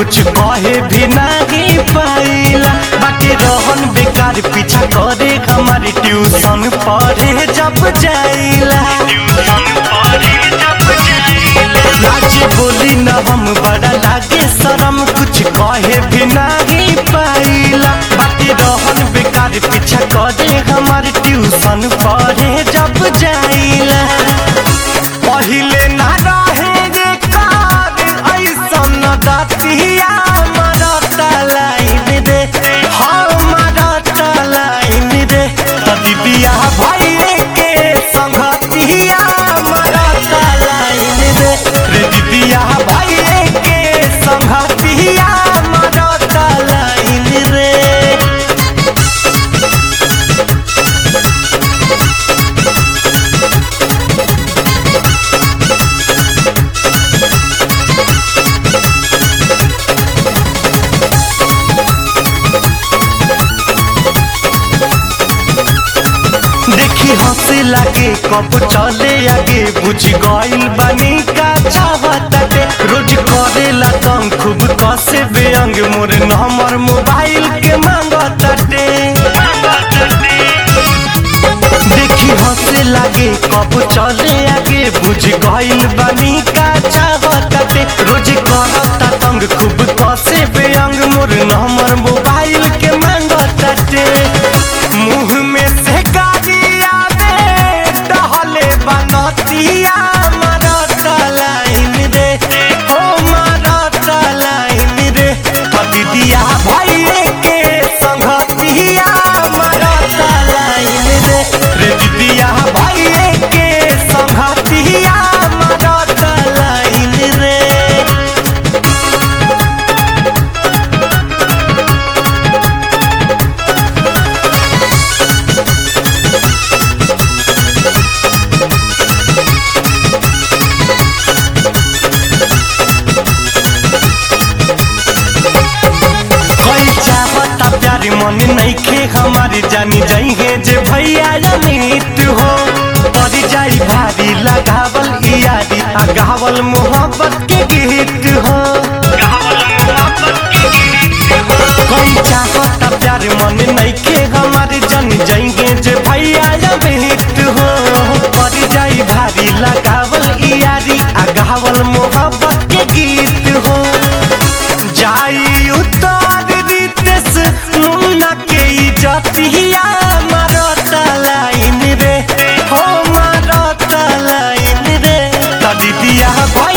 कुछ कहे भी नहीं पाइला बाकी रहन बेकार पीछा करे हमारी ट्यूशन पढ़े जब जाइला लाज बोली न हम बड़ा लागे शरम कुछ कहे भी नहीं पाइला बाकी रहन बेकार पीछा करे हमारी ट्यूशन पढ़े जब जाइला पहिले ना रहे रे कार ऐसन दतिया मरता लाइन रे हमारा लाइन रे दीदिया भाई के संगतिया मरता लाइन रे रे दीदिया भाई के संगतिया मरता लाइन रे देखी हंसे लागे कब चले आगे बुझ गइल बानी का चाहताटे रोज करेला तंग खूब कसे बेअंग मोर नंबर मोबाइल के मांगताटे देखी हंसे लागे कब चले आगे बुझ गइल बानी का चाहताटे रोज करता तंग खूब कसे बेअंग मोर नंबर मोबाइल के मांगताटे मुंह में से गालिया दे टहले बनतिया मरता लाइन रे हो मरता लाइन रे दीदिया भाई के संगतिया मरता लाइन रे रे दीदिया भाई के संगतिया मरता लाइन रे कोई चाहता प्यारी मन नहीं खे हमारी जानी जाइए जे भैया अमित हो पड़ जाई भारी लगावल यारी आ गावल मोहब्बत के गीत हो कोई चाहता प्यारी मन नहीं खे हमारी जानी जाइए जे भैया अमित हो पड़ जाई भारी लगावल यारी आ गावल मोहब्बत के गीत हो जाई उतार रितेश मुन्ना के इजतिया मारता लाइन रे हो मारता लाइन रे दीदिया भाई